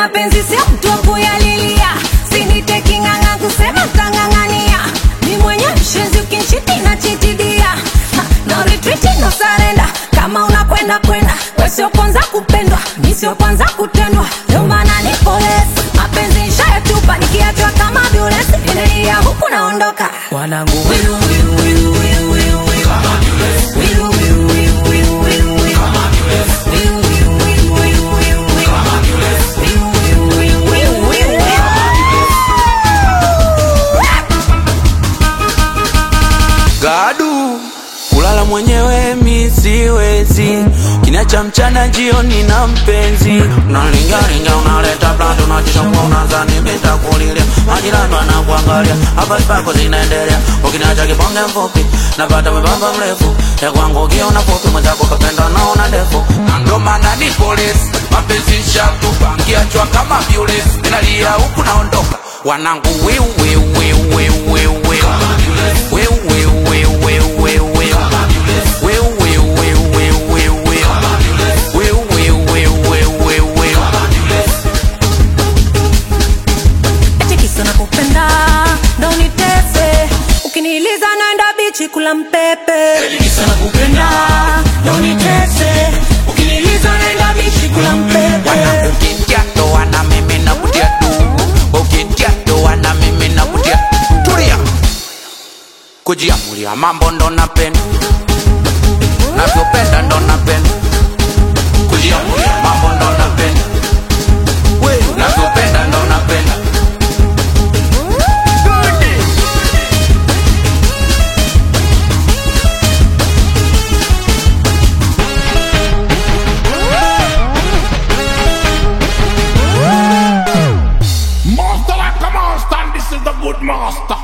mapenzi sio mtu wa kuyalilia sinite king'ang'a kusema tang'ang'ania ni mwenye mshenzi ukinchiti na chitidia Ha, no retreat no surrender kama unakwenda kwenda we sio kwanza kupendwa mi sio kwanza kutendwa ndio maana ni polesi mapenzi nshayatupa nikiachwa kama violesi endelea huku naondoka wanangu Wiru, wiru, wiru, wiru, wiru, wiru. Wiru, wiru, wiru, wiru, wiru, wiru. Wiru, wiru, wiru, wiru, wiru, wiru. Wiru, wiru, wiru, wiru, wiru, wiru. gadu kulala mwenyewe mi siwezi kinacha mchana jioni na mpenzi unalingalinga unaleta blando unachishakuwa unazani mitakulilia majirani wanakuangalia habari zako zinaendelea ukinacha kibonge mfupi napata mwembamba mrefu ya kwangu ukiona fupi mwenzako kapenda naona ndefu na ndo maana ni polisi mapenzi shatupangia chwa kama violesi inalia huku naondoka wanangu wiu wiu wiu wiu wiu wiu Wiu, wiu, wiu, wiu, wiu, wiu. Wiu, wiu, wiu, wiu, wiu, wiu. Wiu, wiu, wiu, wiu, wiu, wiu. Eti kisa nakupenda ndo nitese ukiniliza naenda bichi kula mpepe nakupenda ndo nitese ukiniliza naenda bichi kula mpepe Ukitia doa na mimi nakutia du. Ukitia doa na mimi nakutia tulia kujiamulia mambo ndo napenda navyopenda ndo napenda kujiamulia mambo ndo napenda navyopenda ndo napenda Master like a master, and this is the good master.